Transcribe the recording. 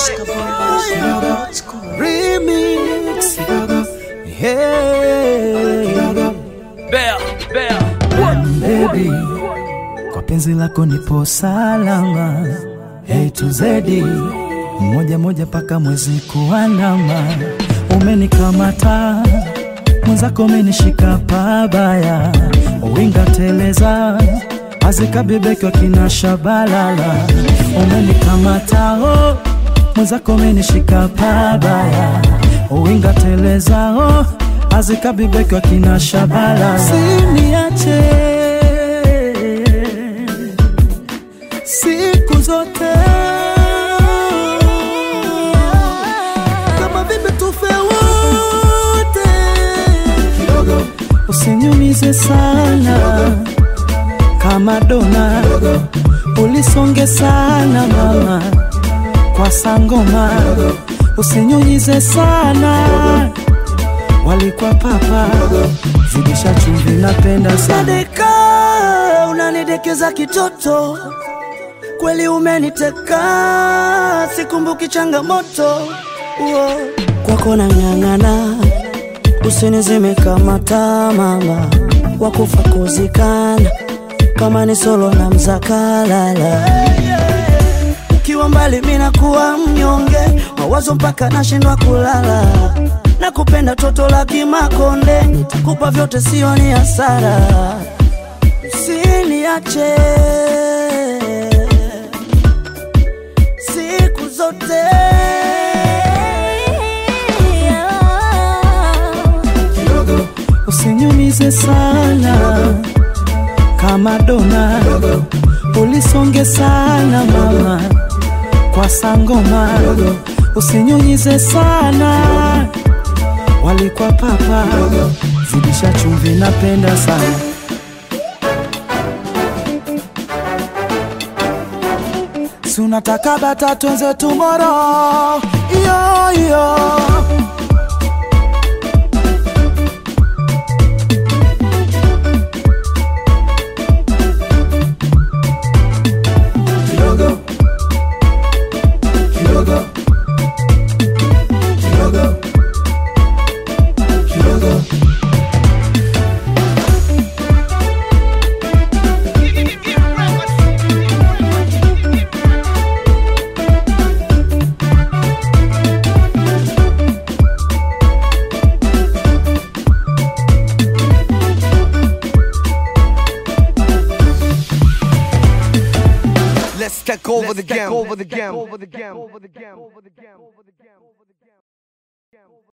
Remix. Hey. Baby, kwa penzi lako nipo salama. Hey to zedi moja moja paka mwezi kuandama. Umenikamata mwenzako, umenishika pabaya, winga teleza azikabibekwa kina shabalala. Umenikamata oh, mwenzako, umenishika pabaya, winga teleza oh, azikabibekwa kina shabalala. Siniache siku zote kama vipi tufe wote kidogo, usinyumize sana kama dona, ulisonge sana mama kwa sangoma, usinyunyize sana walikuwa papa zidisha chumvi, napenda sana Sadeka, unanidekeza kitoto, kweli umeniteka, sikumbuki changamoto Uo. kwako nang'ang'ana, usinizime kama taa mama, wakufa kuzikana kama ni solo na mzakalala ukiwa mbali mina kuwa mnyonge, mawazo mpaka nashindwa kulala. Nakupenda toto la Kimakonde, nitakupa vyote, sio ni hasara. Usiniache siku zote usinyumize sana kama dona, ulisonge sana mama kwa sangoma, usinyunyize sana walikuwa papa, zidisha chumvi, napenda sana si unataka bata twenze tomorrow iyo iyo kidogo kidogo kidogo kidogo Let's take over the game. Over the game. Over the game. Over the game. Over the game.